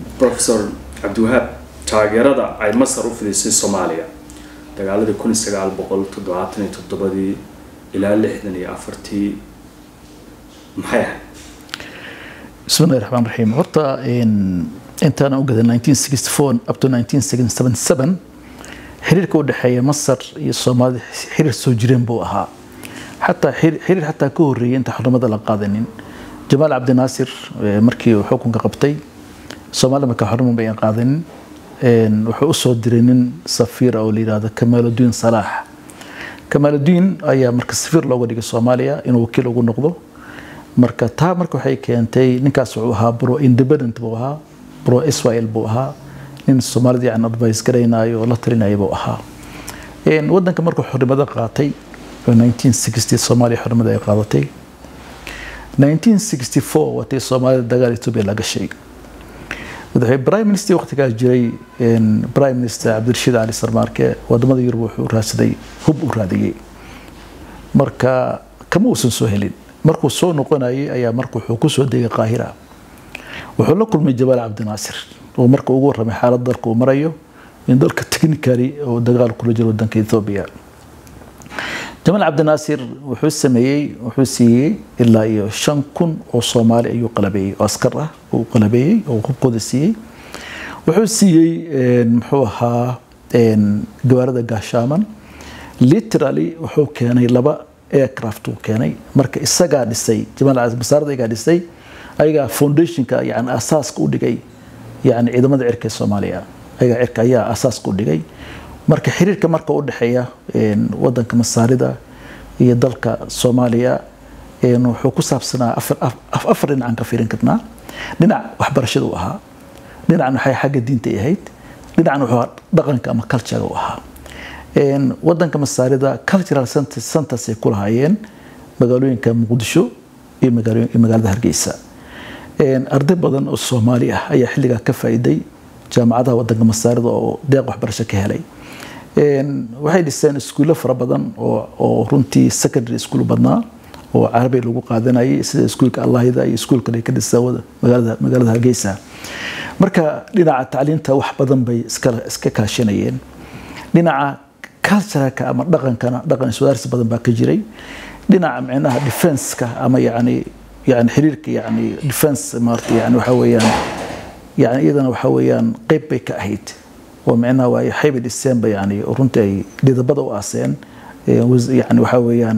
professor cabdiwahaab taageerada ay masar u fidisay soomaaliya dagaaladii kun iyo sagaal boqol toddobaatan iyo toddobadii ilaa lixdan iyo afartii maxay ahayd بسم الله الرحمن الرحيم horta intaan u gaday 1964 up to 1977 xiriirka u dhexeeya masar iyo soomaalida xiriir soo jireen buu ahaa xataa xiriir xataa ka horreeyay inta xurmada la qaadanin jamaal cabdinaasir markii uu xukunka qabtay soomaalida markaa xurma bayan qaadanin wuxuu u soo diray nin safiir oo la yidhaahdo kamaaludiin salaax kamaaludiin ayaa marka safiir looga dhigay soomaaliya inuu wakiil ugu noqdo marka taa marka waxay keentay ninkaas wuxuu ahaa bro independent buu ahaa bro israel buu ahaa nin soomaalida yani advice garaynayo oo la talinaya buu ahaa wadanka markuu xornimada qaatay 1960 soomaaliya xornimada ay qaadatay 1964 watay soomaalida dagaal etoobiya la gashay prime minister waqtigaas jiray prime minister cabdirashiid cali sarmaarke wadamada yurub wuxuu raadsaday hub u raadiyey marka kama uusan soo helin markuu soo noqonayay ayaa marka wuxuu kusoo degay qaahira wuxuu la kulmay jamaal cabdinaasir oo marka ugu warramay xaalad dalka uu marayo in dalka technically oo dagaal kula jiro wadanka ethoobia jamaal cabdinaasir wuxuu sameeyey wuxuu siiyey ilaa iyo shan kun oo soomaali ayuu qalabeeyey oo askar ah uu qalabeeyey oo hubkooda siiyey wuxuu siiyey muxuu ahaa gawaarida gaashaaman literally wuxuu keenay laba aircraft uu keenay marka isagaa dhisay jamaal masaarada ayagaa dhisay ayagaa foundationka yani asaaska u dhigay yani ciidamada cirka ee soomaaliya ayagaa cirka ayaa asaaska u dhigay marka xiriirka marka u dhexeeya wadanka masaarida iyo dalka soomaaliya wuxuu ku saabsanaa afar dhinacaan ka fiirin karnaa dhinac waxbarashada u ahaa dhinacan waxay xagga diinta ahayd dhinacan wuxuu dhaqanka ama culturega u ahaa wadanka masaarida cultural centers ay ku lahaayeen magaalooyinka muqdisho iyo magaalada hargeysa arday badan oo soomaali ah ayaa xilligaa ka faa'iiday jaamacadaha wadanka masaarida oo deeq waxbarasho ka helay waxay dhiseen iskuulo fara badan oo runtii secondary school badnaa oo carabi lagu qaadanayay sida iskuulka allahida iyo iskuulka ay ka dhiseen magaalada hargeysa marka dhinaca tacliinta wax badan bay iska kaashanayeen dhinaca cultureka ama dhaqankana dhaqan iswadaarsi badan baa ka jiray dhinaca micnaha defenska ama yani yani xiriirka yani defense maarta yani waxa weeyaan yani iyadana waxa weeyaan qeyb bay ka ahayd oo micnaha waa waxayba dhiseenba yani runtii ay dhidabada u aaseen yani waxa weeyaan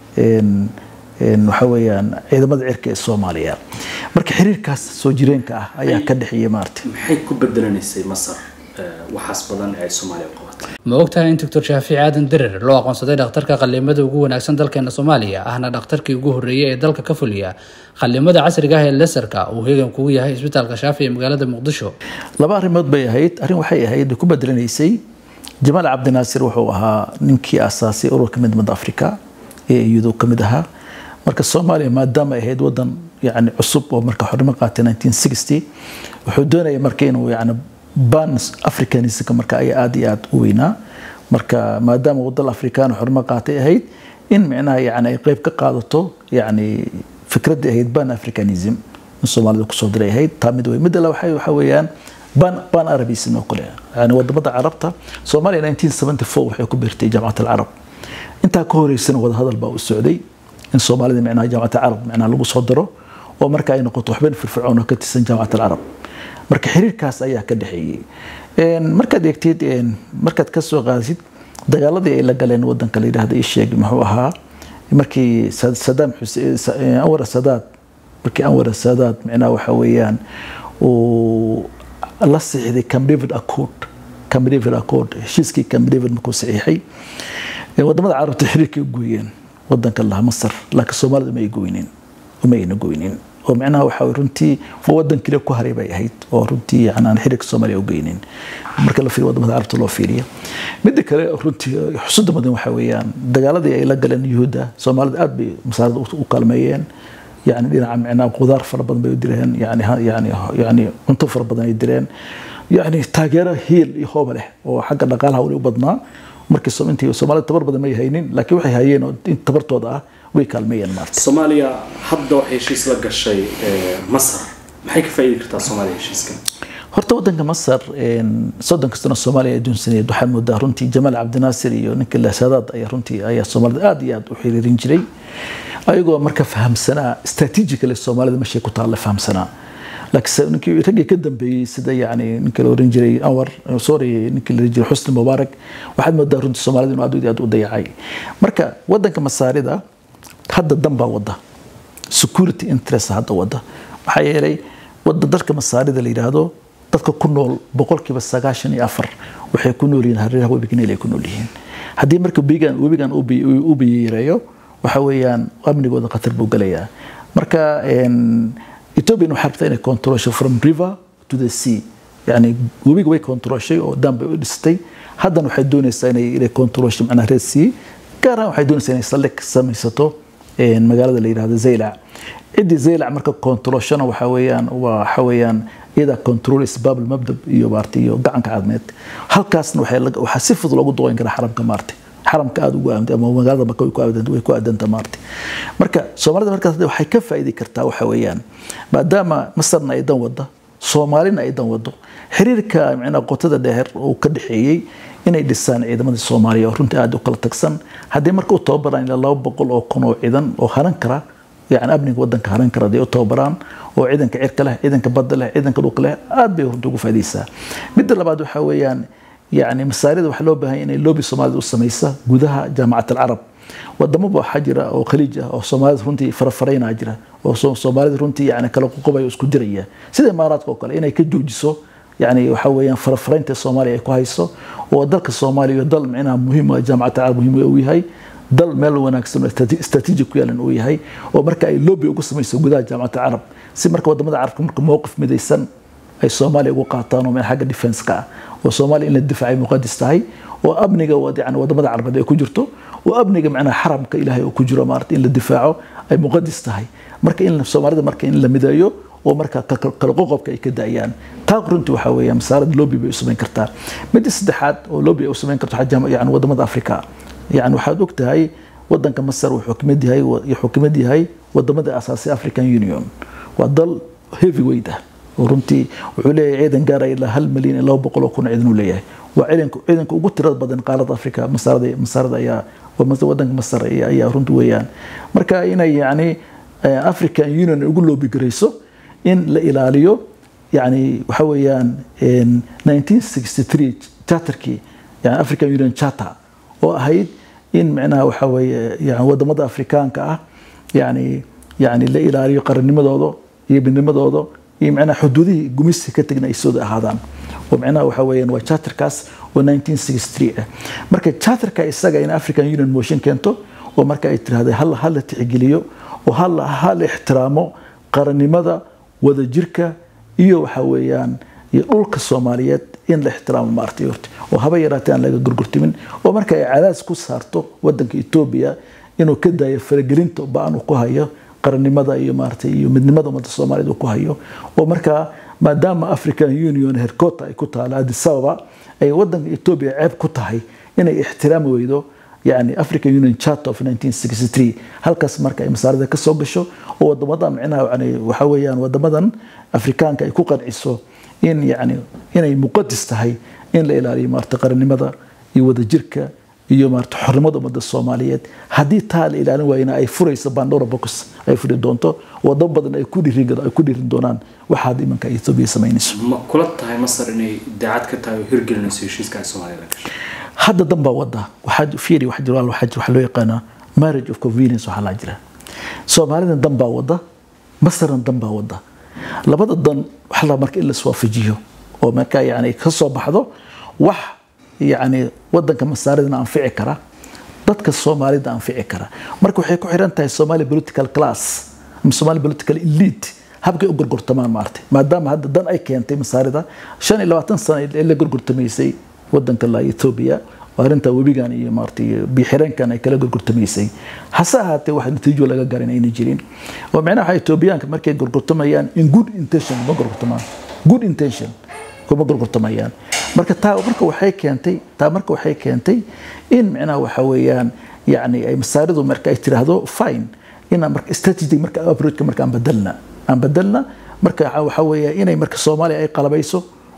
waxa weeyaan ciidamada cirka ee soomaaliya marka xiriirkaas soo jireenka ah ayaa ka dhexeeyay maarta maxay ku bedelanaysay masar waxaas badan ee ay soomaaliya qabatay ma ogtahay in doctor shaafici aadan derer loo aqoonsaday dhakhtarka qallimada ugu wanaagsan dalkeena soomaaliya ahna dhakhtarkii ugu horreeyay ee dalka ka fuliya qallimada casriga ah ee lesarka uu heegan kugu yahay isbitaalka shaafi ee magaalada muqdisho laba arrimood bay ahayd arrin waxay ahayd ku bedelanaysay jamaal cabdinaasir wuxuu ahaa ninkii asaasay ururka midnimada afrika ee iyadu ka mid ahaa marka soomaaliya maadaama ay ahayd wadan yani cusub oo marka xornimo qaatay 1960 wuxuu doonaya marka inuu yani ban africanismka marka ayaa aada iyo aada u weynaa marka maadaama wadal afrikaan xornimo qaatay ahayd in micnaha yani ay qeyb ka qaadato yani fikraddii ahayd ban africanism in soomaalida kusoo diray ahayd taa mid wey midda waxa waxa weeyaan ban ban arabism oo kale yani wadamada carabta soomaaliya 1974 waxay ku biirtay jaamacat alcarab intaa ka horeysana wadahadal baa u socday in soomaalida micnaha jaamacat alcarab micnaha lagu soo daro oo marka ay noqoto waxban firfircoon oo ka tirsan jaamacat alcarab marka xiriirkaas ayaa ka dhexeeyey markaad eegtid markaad ka soo qaadid dagaaladii ay la galeen wadanka la yidhahda ii sheeg muxuu ahaa markii sadaam xuseen anwar sadaad markii anwar sadaad micnaha waxa weeyaan uu la siixday camp david accord camp david accord heshiiskii camp david markuu saxiixay wadamada carabta xiriirkay u gooyeen wadanka laha masar laakiin soomaalida ma ay goynin uma ayna goynin oo micnaha waxa runtii wadan kale ku haray bay ahayd oo runtii yani aan xiriirka soomaaliya u geynin marka la fiiriyo wadamada carabta loo fiiriyo midda kale runtii xusuda mudan waxa weeyaan dagaaladii ay la galeen yuhuudda soomaalida aad bay masaarada u kaalmeeyeen yani dhinaca micnaha qudaar fara badan bay u direen yani yani yani cunto fara badan ay direen yani taageero hiil iyo hooba leh oo xagga dhaqaalaha wali u badnaa markii intii soomaalida tabar badan may haynin laakiin waxay hayeen oo in tabartooda ah way kaalmeeyeen maarta soomaaliya hadda waxay heshiis la gashay masar maxay ka faa'iidi kartaa soomaaliya heshiiskan horta wadanka masar soddonka sano soomaaliya adduunsaneed waxaad moodaa runtii jamaal cabdinaasir iyo ninka lasaadaad ayaa runtii ayaa soomaalida aad iyo aad u xiriirin jiray ayagoo marka fahamsanaa strategically soomaalida meeshay ku taalla fahamsanaa laakiin ninkii raggii ka dambeeyey sida yani ninka la oran jiray anwar sorry ninkii la oran jiray xusni mubaarak waxaad moodaa runtii soomaalida inuu aad iyo aad u dayacay marka wadanka masaarida hadda dan baa wada security interest hadda wada maxaa yeelay wada dalka masaarida la yidhaahdo dadka ku nool boqolkiiba sagaashan iyo afar waxay ku nool yihiin hareeraha webiga niil ay ku nool yihiin haddii marka webigan webigan u biyareeyo waxa weeyaan amnigooda khatar buu galayaa marka ethiopian waxay rabtaa inay controlsho from river to the sea yani webiga way controlshay oo dam bay u dhistay haddana waxay doonaysaa inay inay controlsho macnaha red sea gaar ahaan waxay doonaysaa inay saldhig samaysato magaalada la yidhahdo zaylac ciddii zaylac marka controlshona waxa weeyaan waxa weeyaan iyada control isbaab mabdab iyo maartay iyo gacanka cadmeed halkaasna waxaa si fudud loogu duqeyn karaa xaramka maartay xaramka aada ugu aamtay ama magaalada maka way ku aadanta maartay marka soomaalida markaas waxay ka faa'iidi kartaa waxa weeyaan maadaama masarna ay dan wada soomaalina ay dan wado xiriirka micnaa qotada dheer uu ka dhexeeyey inay dhisaan ciidamadii soomaaliya oo runtii aada u kala tagsan haddii marka u tababaraan ilaa laba boqol oo kun oo ciidan oo haran kara يعني أبنك ودنك هران كرا دي أوتوبران وعيدنك عيرك له عيدنك بد له عيدنك دوق له آد بيه هردوقو فاديسا مد لبعد وحويان يعني مساريد وحلو بها إن اللوبي الصومالي والسميسة جودها جامعة العرب wadamo ba waxaa jira oo khaliij ah oo soomaalida runtii farafarayna jira oo soomaalida runtii yani kala qoqobaya isku diraya sida imaaraadka oo kale inay ka joojiso yani waxa weeyaan farafaraynta soomaaliya ay ku hayso oo dalka soomaaliya iyo dal micnaha muhiim ah jaamacadda carab muhiim uu yahay dal meel wanaagsan oo strategic ku yeelan uu yahay oo marka ay lobby ugu samayso gudaha jaamacadda carab si marka wadamada carabka marka mowqif midaysan ay soomaaliya ugu qaataan oo meel xagga defense-ka ah oo soomaaliya in la difaacay muqadis tahay oo amniga yani wadamada carabeed ay ku jirto oo amniga macnaha xaramka ilaahay oo ku jiro maarata in la difaaco ay muqadis tahay marka in soomaalida marka in la mideeyo oo marka kala qoqobka ay ka daayaan taa runtii waxaa weeya masaarad lobby bay u samayn kartaa midda saddexaad oo lobby ay u samayn karto yani wadamada afrika yani waxaad og tahay wadanka masar wuxuu kamid yahay wuxuu kamid yahay wadamada asaasay african union waa dal heavyweight ah oo runtii wuxuu leeyahay ciidan gaaraya ilaa hal milyan iyo laba boqol oo kun ciidan uu leeyahay waa ciidanka ciidanka ugu tirada badan qaaradda afrika masaarada masaarada ayaa wadanka masar ayaa runti weeyaan marka inay yani african union ugu loobi garayso in la ilaaliyo yani waxa weeyaan 1963 charterkii yani african union charter oo ahayd in micnaha waxa weeye yani wadamada afrikaanka ah yani yani la ilaaliyo qarannimadooda iyo midnimadooda iyo micnaha xuduudihii gumisi ka tegna ay sooda ahaadaan oo micnaha waxa weeyaan waa charterkaas oo 1963 ah marka charterka isaga in african union motion keento oo marka ay tiraahday hal hal la tixgeliyo oo hal hal ixtiraamo qarannimada wadajirka iyo waxa weeyaan iyo dhulka soomaaliyeed in la ixtiraamo maartay horta oo haba yaraatee aan laga gurgurtimin oo marka ay cadaas ku saarto wadanka etoobiya inuu ka daayo faragelinta ba-an uu ku hayo qarannimada iyo maartay iyo midnimada ummadda soomaaliyeed uu ku hayo oo markaa maadaama african union hercota ay ku taala addis ababa ay wadanka etoobiya ceeb ku tahay inay ixtiraami weydo يعني African Union Charter of 1963 halkaas marka ay masaarada ka soo gasho oo wadamadan micnaha yani waxa weeyaan wadamadan Afrikaanka ay ku qanciso in yani inay muqadas tahay in la ilaaliyo maarta qarannimada iyo wadajirka iyo maarta xornimada ummadda Soomaaliyeed haddii taa la ilaalin waayna ay furayso Pandora box ay furi doonto wadamo badan ay ku dhiirin ay ku dhiirin doonaan waxaad imanka Ethiopia samaynayso ma kula tahay Masar inay daacad ka tahay hirgelinayso heshiiska Soomaaliya gashay hadda dan baa wada waxaa fiiri waxa jira waxa jira waxa loo yaqaana marriage of convenience waxaa la jira soomaalidan dan baa wada masarna dan baa wada labada dan waxa la marka in la iswaafajiyo oo marka yani ka soo baxdo wax yani wadanka masaaridana anfici kara dadka soomaalida anfici kara marka waxay ku xiran tahay somali political class ama somali political elite habkay u gorgortamaan maartay maadaama hadda dan ay keentay masaarida shan iyo labaatan sano ee la gorgortamaysay wadanka la Ethiopia arinta webigan iyo maartay bixireenkan ay kala gurgurtamaysay hase ahaatee wax natiijo laga garin ayna jirin oo macnaha Ethiopiaanka markay gurgurtamayaan in good intention ma gurgurtamaan good intention kuma gurgurtamayaan marka taa marka waxay keentay taa marka waxay keentay in macnaha waxa weeyaan yani ay masaaridu marka ay tiraahdo fine ina marka strategy marka approach marka aan badalna aan badalna marka waxa weeyaa inay marka Soomaaliya ay qalabayso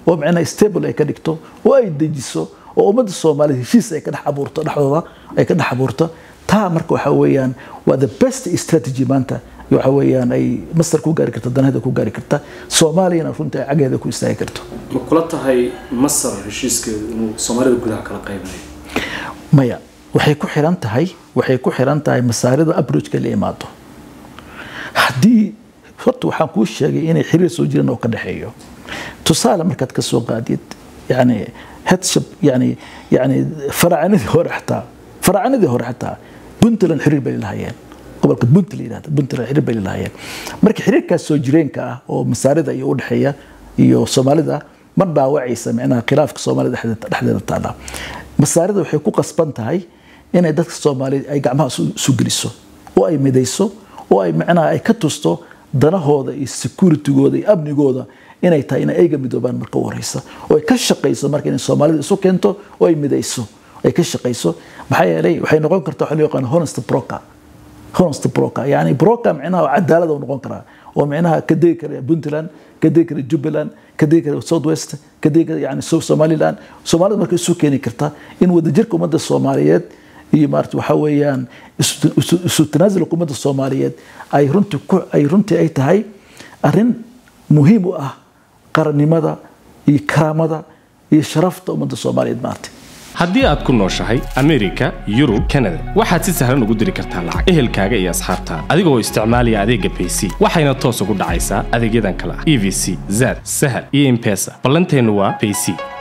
oo micnaha stable ay ka dhigto oo ay dejiso oo ummadda soomaaliyed heshiis ay ka dhex abuurto dhexdooda ay ka dhex abuurto taa marka waxa weeyaan waa the best strategy maanta waxa weeyaan ay masar ku gaari karta danaheeda ku gaari karta soomaaliyana runtii ay cageeda ku istaagi karto ma kula tahay masar heshiiskeedu inuu soomaalida gudaha kala qaybnayo maya waxay ku xiran tahay waxay ku xiran tahay masaarida approachka la imaado haddii horta waxaan kuu sheegay inay xiriir soo jiraan oo ka dhexeeyo tusaale markaad ka soo qaadid yani headship yani yani faraacanidii hore xataa faraacanidii hore xataa puntland xiriir bay lahaayeen gobolka puntland yidhahda puntland xiriir bay lahaayeen marka xiriirkaas soo jireenka ah oo masaarida iyo udhexeeya iyo soomaalida ma dhaawacaysa micnaha khilaafka soomaalida dhexdeeda taala masaarida waxay ku qasban tahay inay dadka soomaaliyeed ay gacmaha isu geliso oo ay midayso oo ay micnaha ay ka tusto danahooda iyo securitygooda iyo amnigooda inay tahay inay ayga midoobaan marka u horeysa oo ay ka shaqayso marka inay soomaalida isu keento oo ay midayso ay ka shaqayso maxaa yeelay waxay noqon kartaa waxa loo yaqaan honest broker honest broker yani broker micnaha cadaalad uu noqon karaa oo micnaha ka degi kara puntland ka degi kara jubbaland ka degi kara south west ka degi kara yani somaliland soomaalida marka isu keeni karta in wadajirka ummadda soomaaliyeed iyo maarata waxa weeyaan isu tanaasulka ummadda soomaaliyeed ay runtii ku ay runtii ay tahay arrin muhiim u ah qarannimada iyo karaamada iyo sharafta ummadda soomaaliyeed maarta haddii aad ku nooshahay amerika yurub kanada waxaad si sahlan ugu diri kartaa lacag ehelkaaga iyo asxaabtaada adigoo isticmaalaya adeegga bayc waxayna toos ugu dhacaysaa adeegyadan kale ah e v c zad sahal iyo impesa ballanteennu waa bayc